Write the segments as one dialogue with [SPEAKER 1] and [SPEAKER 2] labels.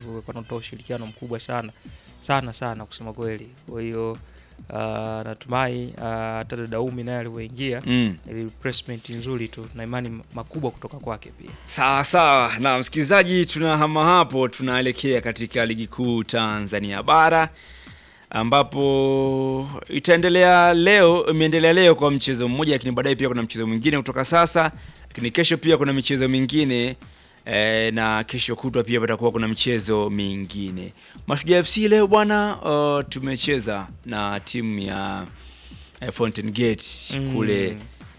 [SPEAKER 1] walikuwa wanatoa ushirikiano mkubwa sana sana sana kusema kweli. Kwa hiyo uh, natumai uh, hata Daumi naye alivyoingia
[SPEAKER 2] Mm.
[SPEAKER 1] ni replacement nzuri tu na imani makubwa kutoka kwake pia.
[SPEAKER 2] Sawa sawa, na msikilizaji, tunahama hapo, tunaelekea katika ligi kuu Tanzania bara ambapo itaendelea leo, imeendelea leo kwa mchezo mmoja, lakini baadaye pia kuna mchezo mwingine kutoka sasa, lakini kesho pia kuna michezo mingine e, na kesho kutwa pia patakuwa kuna michezo mingine. Mashujaa FC leo bwana, uh, tumecheza na timu ya eh, Fountain Gate
[SPEAKER 1] Mm.
[SPEAKER 2] kule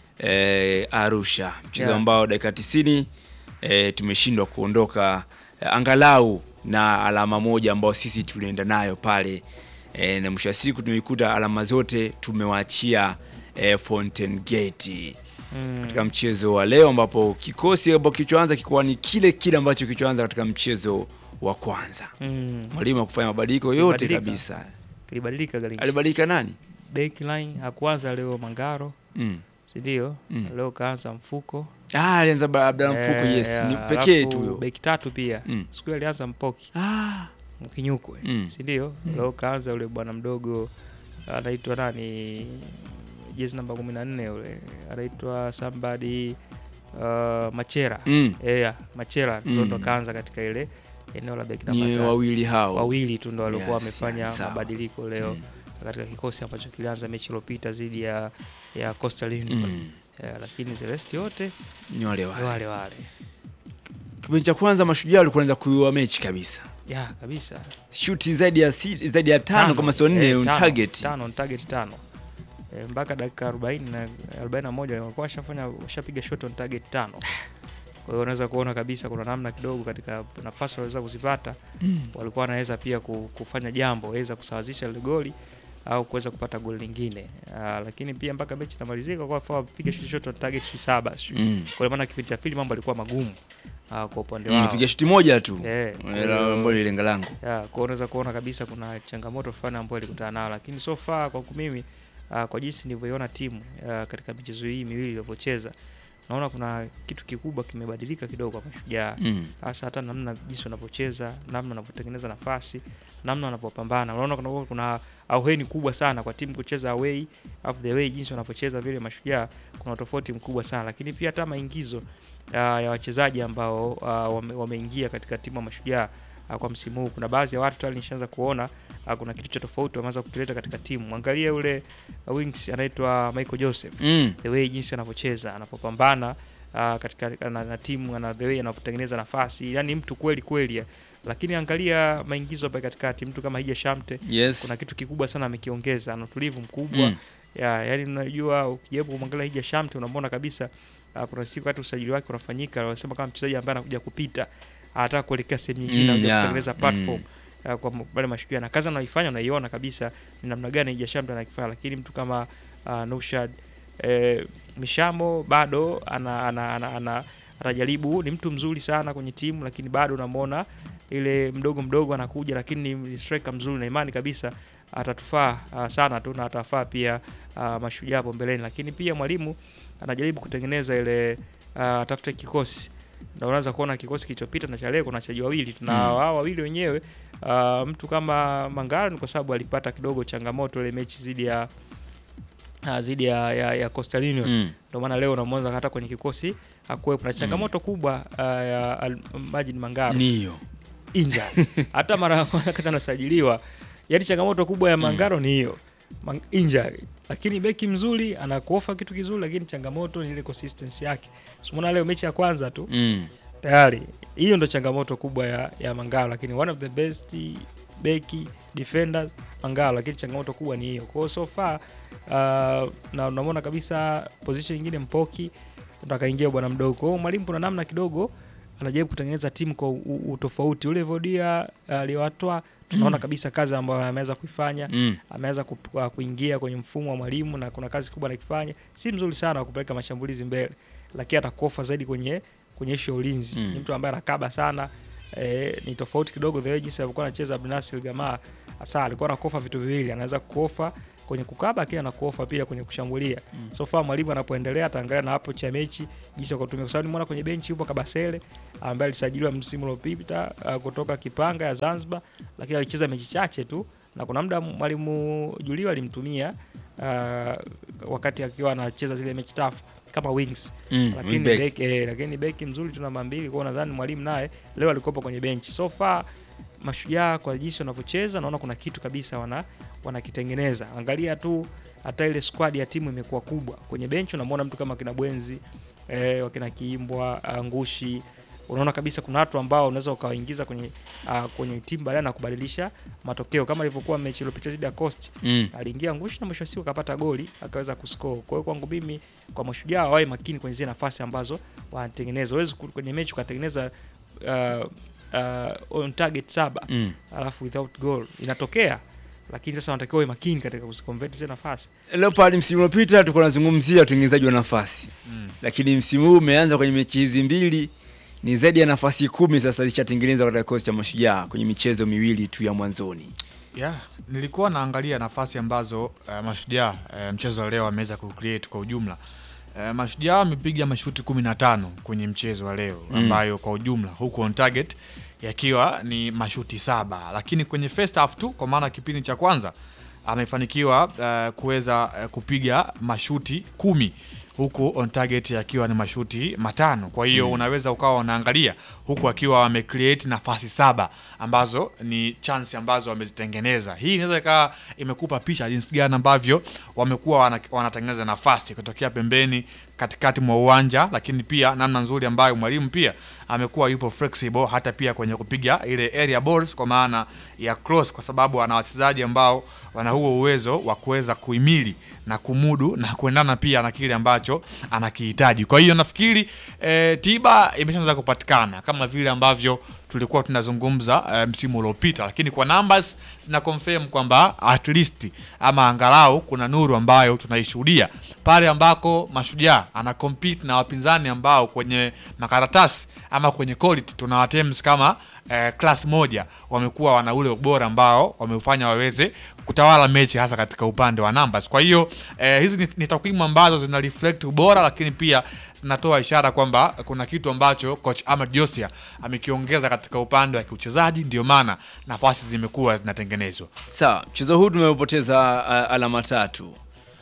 [SPEAKER 2] eh, Arusha, mchezo
[SPEAKER 1] Yeah.
[SPEAKER 2] ambao dakika 90 eh, tumeshindwa kuondoka eh, angalau na alama moja ambao sisi tulienda nayo pale eh, na mwisho wa siku tumeikuta alama zote tumewaachia eh, Fountain Gate
[SPEAKER 1] Mm.
[SPEAKER 2] katika mchezo wa leo ambapo kikosi ambacho kilichoanza kikuwa ni kile kile ambacho kilichoanza katika mchezo wa kwanza.
[SPEAKER 1] Mm.
[SPEAKER 2] Mwalimu hakufanya mabadiliko yote
[SPEAKER 1] Kilibadilika.
[SPEAKER 2] kabisa.
[SPEAKER 1] Kilibadilika Garincha.
[SPEAKER 2] Alibadilika nani?
[SPEAKER 1] Backline hakuanza leo Mangaro,
[SPEAKER 2] Mm.
[SPEAKER 1] si ndio?
[SPEAKER 2] Mm.
[SPEAKER 1] Leo kaanza Mfuko.
[SPEAKER 2] Ah, alianza ba- Abdalla Mfuko,
[SPEAKER 1] Eh,
[SPEAKER 2] yes, ni
[SPEAKER 1] ya,
[SPEAKER 2] pekee
[SPEAKER 1] alafu
[SPEAKER 2] tu huyo.
[SPEAKER 1] Beki tatu pia.
[SPEAKER 2] Mm.
[SPEAKER 1] Siku hiyo alianza Mpoki.
[SPEAKER 2] Ah,
[SPEAKER 1] Mkinyukwe.
[SPEAKER 2] Mm.
[SPEAKER 1] Si ndio? Leo kaanza ule bwana mdogo anaitwa nani? Jezi namba 14 yule. Anaitwa somebody uh, Machera.
[SPEAKER 2] mm.
[SPEAKER 1] Yeah, Machera
[SPEAKER 2] Mm.
[SPEAKER 1] ndo ndo kaanza katika ile eneo la beki namba
[SPEAKER 2] ni
[SPEAKER 1] tatu.
[SPEAKER 2] wawili hao
[SPEAKER 1] wawili tu ndo walikuwa
[SPEAKER 2] Yes,
[SPEAKER 1] wamefanya
[SPEAKER 2] sawa.
[SPEAKER 1] mabadiliko leo
[SPEAKER 2] Mm.
[SPEAKER 1] katika kikosi ambacho kilianza mechi iliyopita dhidi ya ya Coastal Union
[SPEAKER 2] Mm.
[SPEAKER 1] Eh, lakini Celeste yote
[SPEAKER 2] ni wale
[SPEAKER 1] ni
[SPEAKER 2] wale.
[SPEAKER 1] wale wale
[SPEAKER 2] Kipindi cha kwanza mashujaa walikuwa wanaanza kuiua mechi kabisa,
[SPEAKER 1] ya kabisa
[SPEAKER 2] shuti zaidi ya si, zaidi ya tano, kama sio nne
[SPEAKER 1] eh,
[SPEAKER 2] on
[SPEAKER 1] tano,
[SPEAKER 2] target.
[SPEAKER 1] tano on target tano Eh, mpaka dakika 40 na 41 walikuwa washafanya washapiga shot on target tano. Kwa hiyo unaweza kuona kabisa kuna namna kidogo katika nafasi waliweza kuzipata
[SPEAKER 2] Mm.
[SPEAKER 1] walikuwa wanaweza pia ku- kufanya jambo waweza kusawazisha ile goli au kuweza kupata goli lingine. Ah, lakini pia mpaka mechi inamalizika kwa kwa wapiga shot shot on target shi saba. sijui.
[SPEAKER 2] Mm.
[SPEAKER 1] Kwa maana kipindi cha pili mambo yalikuwa magumu ah, kwa upande
[SPEAKER 2] Mm,
[SPEAKER 1] wao.
[SPEAKER 2] Nipiga shuti moja tu
[SPEAKER 1] Eh, kwa
[SPEAKER 2] Eh,
[SPEAKER 1] hiyo-
[SPEAKER 2] ambalo ni lenga langu.
[SPEAKER 1] ya, kwa unaweza kuona kabisa kuna changamoto fulani ambayo ilikutana nayo, lakini so far kwa mimi uh, kwa jinsi nilivyoiona timu uh, katika michezo hii miwili ilivyocheza, naona kuna kitu kikubwa kimebadilika kidogo kwa Mashujaa,
[SPEAKER 2] Mm.
[SPEAKER 1] hasa hata namna jinsi wanavyocheza, namna wanavyotengeneza nafasi, namna wanavyopambana. Unaona kuna, kuna auheni kubwa sana kwa timu kucheza away of the way, jinsi wanavyocheza vile Mashujaa, kuna tofauti mkubwa sana, lakini pia hata maingizo uh, ya wachezaji ambao uh, wame, wameingia katika timu ya Mashujaa uh, kwa msimu huu. Kuna baadhi ya watu tayari nishaanza kuona uh, kuna kitu cha tofauti wameanza kukileta katika timu. Angalia ule uh, wings anaitwa Michael Joseph,
[SPEAKER 2] Mm.
[SPEAKER 1] the way jinsi anavyocheza, anapopambana uh, katika na, na timu na the way anavyotengeneza nafasi, yani mtu kweli kweli ya. Lakini angalia maingizo hapa katikati, mtu kama Hija Shamte
[SPEAKER 2] Yes.
[SPEAKER 1] kuna kitu kikubwa sana amekiongeza, ana utulivu mkubwa
[SPEAKER 2] Mm.
[SPEAKER 1] ya, yani unajua ukijaribu kumwangalia Hija Shamte unamwona kabisa uh, kuna siku hata usajili wake unafanyika, wanasema kama mchezaji ambaye anakuja kupita anataka kuelekea sehemu nyingine
[SPEAKER 2] Mm,
[SPEAKER 1] anakuja
[SPEAKER 2] yeah.
[SPEAKER 1] kutengeneza platform uh, kwa m- wale mashujaa na kazi anaoifanya unaiona kabisa ni namna gani Hija Shamte anakifanya, lakini mtu kama uh, Nushad eh, Mishamo bado ana, ana, ana, ana, anajaribu, ni mtu mzuri sana kwenye timu, lakini bado unamwona ile mdogo mdogo anakuja, lakini ni striker mzuri na imani kabisa atatufaa uh, sana tu na atafaa pia uh, mashujaa hapo mbeleni, lakini pia mwalimu anajaribu kutengeneza ile uh, atafute kikosi na unaweza kuona kikosi kilichopita na cha leo kuna wachezaji wawili tuna
[SPEAKER 2] Mm.
[SPEAKER 1] wao wawili wenyewe uh, mtu kama Mangala ni kwa sababu alipata kidogo changamoto ile mechi zidi ya uh, zidi ya, ya, ya Coastal Union
[SPEAKER 2] Mm.
[SPEAKER 1] ndio maana leo unamwona hata kwenye kikosi hakuwepo na changamoto kubwa uh, ya Al- Majid Mangala
[SPEAKER 2] Niyo.
[SPEAKER 1] injury. hata mara ya kwanza wakati anasajiliwa, yani changamoto kubwa ya Mangaro ni hiyo Mang- injury, lakini beki mzuri anakuofa kitu kizuri, lakini changamoto ni ile consistency yake. Umeona leo mechi ya kwanza tu
[SPEAKER 2] Mm.
[SPEAKER 1] tayari hiyo ndo changamoto kubwa ya, ya Mangalo, lakini one of the best beki defender Mangalo, lakini changamoto kubwa ni hiyo. Kwa hiyo so far uh, na unamwona kabisa position nyingine Mpoki ndo akaingia bwana mdogo. Kwa hiyo mwalimu kuna namna kidogo anajaribu kutengeneza timu kwa u- u- utofauti. Ule Vodia aliwatoa tunaona kabisa kazi ambayo ameweza kuifanya
[SPEAKER 2] Mm.
[SPEAKER 1] ameweza ku- ku- kuingia kwenye mfumo wa mwalimu na kuna kazi kubwa anakifanya. Si mzuri sana wa kupeleka mashambulizi mbele, lakini atakofa zaidi kwenye kwenye ishu ya ulinzi.
[SPEAKER 2] Mm.
[SPEAKER 1] Ni mtu ambaye anakaba sana eh, ni tofauti kidogo the way jinsi alikuwa anacheza Abdunasir Gamaa. Hasa alikuwa anakofa vitu viwili, anaweza kukofa kwenye kukaba, lakini anakuofa pia kwenye kushambulia. So far mwalimu anapoendelea ataangalia na hapo cha mechi jinsi ya kutumia, kwa sababu nimeona kwenye benchi yupo Kabasele ambaye alisajiliwa msimu uliopita uh, kutoka Kipanga ya Zanzibar, lakini alicheza mechi chache tu, na kuna muda mwalimu Julio alimtumia uh, wakati akiwa anacheza zile mechi tafu kama wings
[SPEAKER 2] Mm,
[SPEAKER 1] lakini
[SPEAKER 2] wingback.
[SPEAKER 1] beki eh, lakini beki mzuri tu namba mbili kwao, nadhani mwalimu naye leo alikopa kwenye benchi. So far mashujaa kwa jinsi wanavyocheza naona kuna kitu kabisa wana wanakitengeneza. Angalia tu hata ile squad ya timu imekuwa kubwa. Kwenye benchi unamwona mtu kama kina Bwenzi eh, wakina Kiimbwa, ah, Ngushi unaona kabisa kuna watu ambao unaweza ukawaingiza kwenye uh, kwenye timu baadaye na kubadilisha matokeo kama ilivyokuwa mechi iliyopita dhidi ya Coast
[SPEAKER 2] Mm.
[SPEAKER 1] aliingia Ngushi na mwisho wa siku akapata goli akaweza kuscore. Kwa hiyo kwangu mimi, kwa mashujaa wawe makini kwenye zile nafasi ambazo wanatengeneza. Huwezi ku- kwenye mechi ukatengeneza uh, uh, on target saba
[SPEAKER 2] Mm.
[SPEAKER 1] alafu without goal inatokea, lakini sasa wanatakiwa wawe makini katika kuziconvert zile nafasi.
[SPEAKER 2] Leopard msimu uliopita tulikuwa tunazungumzia utengenezaji wa nafasi
[SPEAKER 3] Mm.
[SPEAKER 2] lakini msimu huu umeanza kwenye mechi hizi mbili ni zaidi ya nafasi kumi sasa zishatengenezwa katika kikosi cha mashujaa kwenye michezo miwili tu ya mwanzoni.
[SPEAKER 3] Yeah, nilikuwa naangalia nafasi ambazo uh, mashujaa uh, mchezo wa leo ameweza kucreate kwa ujumla. Uh, mashujaa wamepiga mashuti 15 kwenye mchezo wa leo
[SPEAKER 2] Mm.
[SPEAKER 3] ambayo kwa ujumla huku on target yakiwa ni mashuti saba, lakini kwenye first half tu, kwa maana kipindi cha kwanza amefanikiwa uh, kuweza uh, kupiga mashuti kumi huku on target yakiwa ni mashuti matano. Kwa hiyo unaweza ukawa unaangalia huku akiwa wamecreate nafasi saba ambazo ni chance ambazo wamezitengeneza. Hii inaweza ikawa imekupa picha jinsi gani ambavyo wamekuwa wana, wanatengeneza nafasi kutokea pembeni katikati mwa uwanja, lakini pia namna nzuri ambayo mwalimu pia amekuwa yupo flexible hata pia kwenye kupiga ile area balls kwa maana ya cross, kwa sababu ana wachezaji ambao wana huo uwezo wa kuweza kuhimili na kumudu na kuendana pia na kile ambacho anakihitaji. Kwa hiyo nafikiri eh, tiba imeshaanza kupatikana kama vile ambavyo tulikuwa tunazungumza eh, msimu uliopita, lakini kwa numbers zina confirm kwamba at least ama angalau kuna nuru ambayo tunaishuhudia pale ambako Mashujaa ana compete na wapinzani ambao kwenye makaratasi ama kwenye quality tuna teams kama eh, class moja wamekuwa wana ule ubora ambao wameufanya waweze kutawala mechi hasa katika upande wa numbers. Kwa hiyo eh, hizi ni, ni takwimu ambazo zina reflect ubora, lakini pia zinatoa ishara kwamba kuna kitu ambacho coach Ahmed Josia amekiongeza katika upande wa kiuchezaji, ndio maana nafasi zimekuwa zinatengenezwa.
[SPEAKER 2] Sawa, mchezo huu tumepoteza uh, alama tatu.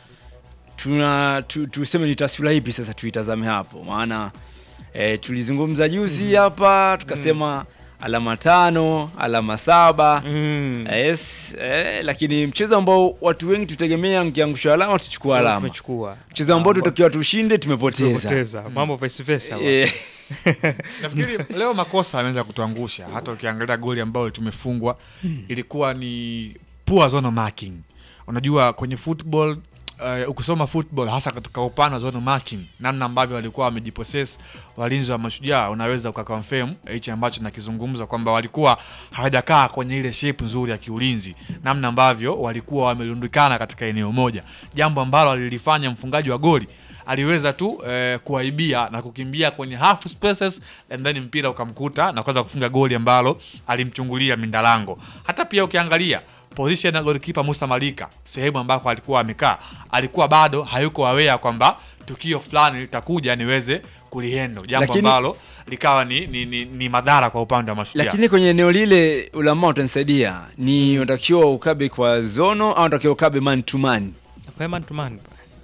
[SPEAKER 2] Tuna tu, tuseme ni taswira ipi sasa tuitazame hapo? Maana eh, tulizungumza juzi hapa tukasema alama tano, alama saba. Yes, eh, lakini mchezo ambao watu wengi tutegemea nkiangusha alama tuchukua alama.
[SPEAKER 1] Tumechukua
[SPEAKER 2] Mchezo ambao tutakiwa tushinde tumepoteza.
[SPEAKER 1] tumepoteza mambo vice versa. bwana.
[SPEAKER 2] Eh,
[SPEAKER 3] Nafikiri leo makosa ameweza kutuangusha. Hata ukiangalia goli ambayo tumefungwa ilikuwa ni poor zone marking. Unajua kwenye football uh, ukisoma football hasa katika upande wa zone marking, namna ambavyo walikuwa wamejipossess walinzi wa Mashujaa, unaweza ukaconfirm hichi ambacho nakizungumza kwamba walikuwa hawajakaa kwenye ile shape nzuri ya kiulinzi, namna ambavyo walikuwa wamerundikana katika eneo moja, jambo ambalo alilifanya mfungaji wa goli aliweza tu eh, kuaibia na kukimbia kwenye half spaces and then mpira ukamkuta na kuweza kufunga goli ambalo alimchungulia Mindalango. Hata pia ukiangalia position ya golikipa Musa Malika, sehemu ambako alikuwa amekaa, alikuwa bado hayuko aware kwamba tukio fulani litakuja niweze kulihendo, jambo
[SPEAKER 2] Lakini-
[SPEAKER 3] ambalo likawa ni, ni, ni, ni madhara kwa upande wa Mashujaa.
[SPEAKER 2] lakini kwenye eneo lile ulama utanisaidia ni unatakiwa ukabe kwa zono au unatakiwa ukabe man to man
[SPEAKER 1] Kwa man to man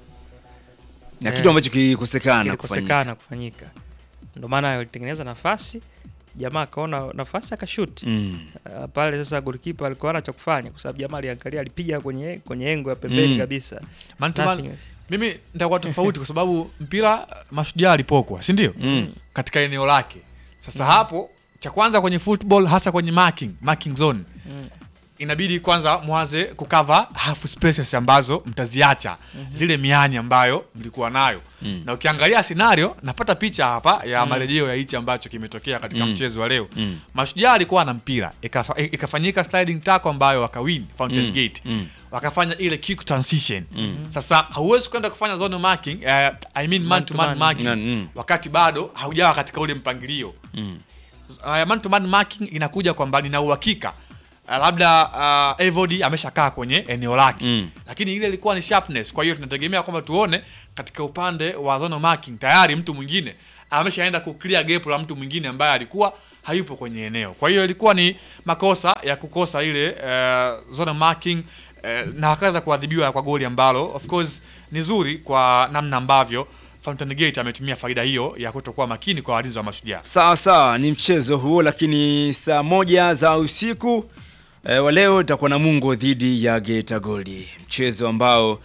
[SPEAKER 2] na
[SPEAKER 1] Eh.
[SPEAKER 2] kitu ambacho kilikosekana kufanyika.
[SPEAKER 1] kilikosekana kufanyika, ndio maana alitengeneza nafasi, jamaa akaona nafasi akashuti
[SPEAKER 2] Mm.
[SPEAKER 1] Uh, pale sasa golikipa alikuwa hana cha kufanya kwa sababu jamaa aliangalia alipiga kwenye kwenye engo ya pembeni
[SPEAKER 2] Mm.
[SPEAKER 1] kabisa.
[SPEAKER 3] Man to man,
[SPEAKER 1] Nothing else.
[SPEAKER 3] mimi nitakuwa tofauti kwa sababu mpira Mashujaa alipokwa, si ndio?
[SPEAKER 2] Mm.
[SPEAKER 3] katika eneo lake. Sasa hapo cha kwanza kwenye football hasa kwenye marking, marking zone
[SPEAKER 1] Mm.
[SPEAKER 3] inabidi kwanza mwanze kukava half spaces ambazo mtaziacha zile mianya ambayo mlikuwa nayo
[SPEAKER 2] Mm.
[SPEAKER 3] na ukiangalia scenario napata picha hapa ya marejeo ya hichi ambacho kimetokea katika
[SPEAKER 2] Mm.
[SPEAKER 3] mchezo wa leo
[SPEAKER 2] Mm.
[SPEAKER 3] mashujaa alikuwa na mpira ikafa, ikafanyika sliding tackle ambayo wakawin fountain
[SPEAKER 2] Mm.
[SPEAKER 3] gate
[SPEAKER 2] Mm.
[SPEAKER 3] wakafanya ile kick transition sasa hauwezi kwenda kufanya zone marking eh, I mean man to man
[SPEAKER 1] Man-to-man.
[SPEAKER 3] marking
[SPEAKER 2] Mm.
[SPEAKER 3] wakati bado haujawa katika ule mpangilio
[SPEAKER 2] Mm.
[SPEAKER 3] uh, man to man marking inakuja kwamba nina uhakika uh, labda uh, Evody ameshakaa kwenye eneo lake
[SPEAKER 2] Mm.
[SPEAKER 3] lakini ile ilikuwa ni sharpness. Kwa hiyo tunategemea kwamba tuone katika upande wa zone marking tayari mtu mwingine ameshaenda ku clear gap la mtu mwingine ambaye alikuwa hayupo kwenye eneo. Kwa hiyo ilikuwa ni makosa ya kukosa ile uh, zone marking uh, na akaweza kuadhibiwa kwa goli ambalo of course ni zuri kwa namna ambavyo Fountain Gate ametumia faida hiyo ya kutokuwa makini kwa walinzi wa Mashujaa.
[SPEAKER 2] Sawa sawa, ni mchezo huo, lakini saa moja za usiku e, wa leo itakuwa Namungo dhidi ya Geita Gold, mchezo ambao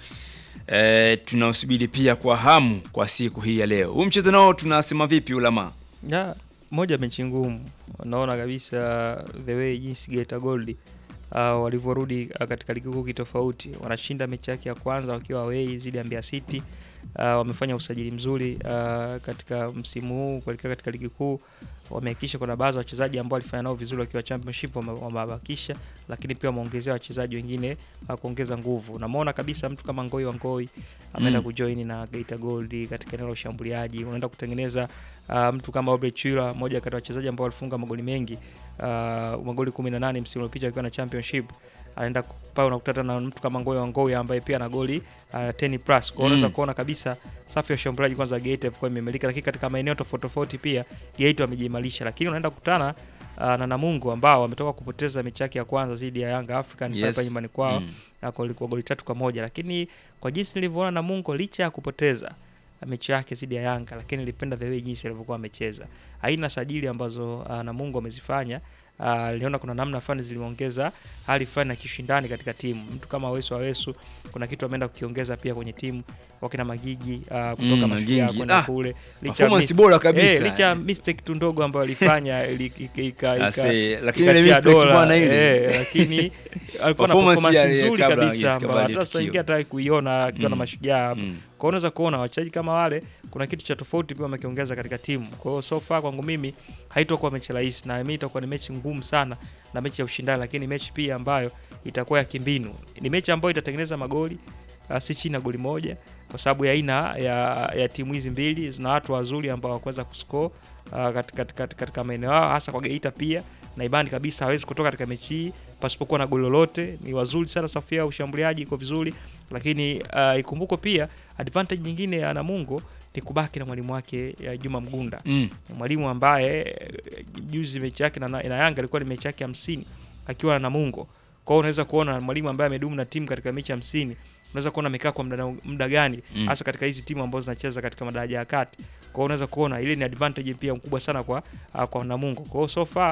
[SPEAKER 2] e, tunausubiri pia kwa hamu kwa siku hii ya leo. Huu mchezo nao tunasema vipi, Ulama?
[SPEAKER 1] Ya, moja mechi ngumu. Naona kabisa the way jinsi Geita Gold uh, walivyorudi uh, katika ligi kuu kitofauti. Wanashinda mechi yake ya kwanza wakiwa away dhidi ya Mbeya City. Uh, wamefanya usajili mzuri uh, katika msimu huu kuelekea katika ligi kuu. Wamehakikisha kuna baadhi ya wachezaji ambao walifanya nao vizuri wakiwa championship wame- wamewabakisha, lakini pia wameongezea wachezaji wengine uh, kuongeza nguvu. Unamwona kabisa mtu kama Ngoi wa Ngoi ameenda
[SPEAKER 2] Mm.
[SPEAKER 1] kujoin na Geita Gold katika eneo la ushambuliaji, unaenda kutengeneza uh, mtu kama Obre Chira, moja kati ya wachezaji ambao walifunga magoli mengi uh, magoli 18 msimu uliopita akiwa na championship anaenda pale unakutana na mtu kama Ngoyo wa Ngoyo ambaye pia ana goli uh, 10 plus. Kwa hiyo unaweza
[SPEAKER 2] Mm.
[SPEAKER 1] kuona kabisa safu ya ushambuliaji kwanza Geita ilikuwa imemelika, lakini katika maeneo tofauti tofauti pia Geita wamejiimarisha, lakini unaenda kukutana uh, na Namungo ambao wametoka kupoteza mechi yake ya kwanza dhidi ya Yanga African
[SPEAKER 2] Yes.
[SPEAKER 1] hapa nyumbani kwao
[SPEAKER 2] Mm.
[SPEAKER 1] na kwa ilikuwa goli tatu kwa moja, lakini kwa jinsi nilivyoona Namungo licha ya kupoteza mechi yake dhidi ya Yanga, lakini nilipenda the way jinsi alivyokuwa amecheza. Aina sajili ambazo uh, Namungo amezifanya uh, niliona kuna namna fulani ziliongeza hali fulani ya kishindani katika timu. Mtu kama Awesu Awesu kuna kitu ameenda kukiongeza pia kwenye timu, wakina Magigi uh, kutoka
[SPEAKER 2] Mm,
[SPEAKER 1] Mashujaa
[SPEAKER 2] Magigi.
[SPEAKER 1] kwenda
[SPEAKER 2] Ah,
[SPEAKER 1] kule
[SPEAKER 2] performance
[SPEAKER 1] mis-
[SPEAKER 2] bora kabisa.
[SPEAKER 1] eh, licha ya mistake tu ndogo ambayo alifanya ili- ika- ika- ika-
[SPEAKER 2] Ase, lakini ile
[SPEAKER 1] ikatia
[SPEAKER 2] mistake
[SPEAKER 1] dola,
[SPEAKER 2] bwana ile.
[SPEAKER 1] eh, lakini alikuwa na
[SPEAKER 2] Performance
[SPEAKER 1] performance
[SPEAKER 2] ya-
[SPEAKER 1] nzuri
[SPEAKER 2] kabla
[SPEAKER 1] kabisa
[SPEAKER 2] yes,
[SPEAKER 1] ambayo
[SPEAKER 2] kabla
[SPEAKER 1] hata
[SPEAKER 2] ya
[SPEAKER 1] sasa ingia
[SPEAKER 2] tukio.
[SPEAKER 1] hata kuiona akiwa na
[SPEAKER 2] Mm.
[SPEAKER 1] mashujaa hapa.
[SPEAKER 2] Mm.
[SPEAKER 1] Kwa hiyo unaweza kuona wachezaji kama wale kuna kitu cha tofauti pia wamekiongeza katika timu. Kwa hiyo so far kwangu mimi haitakuwa mechi rahisi na mimi itakuwa ni mechi ngumu sana na mechi ya ushindani, lakini mechi pia ambayo itakuwa ya kimbinu. Ni mechi ambayo itatengeneza magoli uh, si chini ya goli moja kwa sababu ya aina ya, ya timu hizi mbili zina watu wazuri ambao wakuweza kuscore uh, katika, katika, katika maeneo yao hasa kwa Geita pia na ibani kabisa hawezi kutoka katika mechi hii pasipokuwa na goli lolote. Ni wazuri sana, safu yao ushambuliaji iko vizuri, lakini uh, ikumbukwe pia advantage nyingine ya Namungo ni kubaki na mwalimu wake ya Juma Mgunda
[SPEAKER 2] Mm.
[SPEAKER 1] mwalimu ambaye eh, juzi mechi yake na, na Yanga ilikuwa ni mechi yake hamsini akiwa na Namungo. Kwa hiyo unaweza kuona mwalimu ambaye amedumu na timu katika mechi hamsini unaweza kuona amekaa kwa muda, muda gani
[SPEAKER 2] Mm.
[SPEAKER 1] hasa katika hizi timu ambazo zinacheza katika madaraja ya kati. Kwa hiyo unaweza kuona ile ni advantage pia mkubwa sana kwa uh, kwa Namungo. Kwa hiyo so far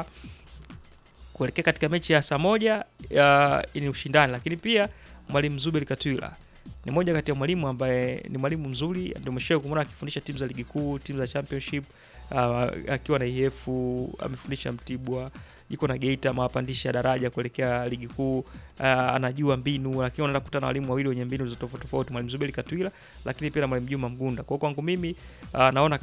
[SPEAKER 1] kuelekea katika mechi ya saa moja uh, ni ushindani, lakini pia mwalimu Zuberi Katwila ni moja kati ya mwalimu ambaye ni mwalimu mzuri, ndio umeshawahi kumwona akifundisha timu za ligi kuu, timu za championship uh, akiwa na IF amefundisha Mtibwa, yuko na Geita amewapandisha daraja kuelekea ligi kuu. Uh, anajua mbinu, lakini anaenda kukutana na walimu wawili wenye mbinu za tofauti tofauti, mwalimu Zuberi Katwila, lakini pia na mwalimu Juma Mgunda. Kwa hiyo kwangu mimi uh, naona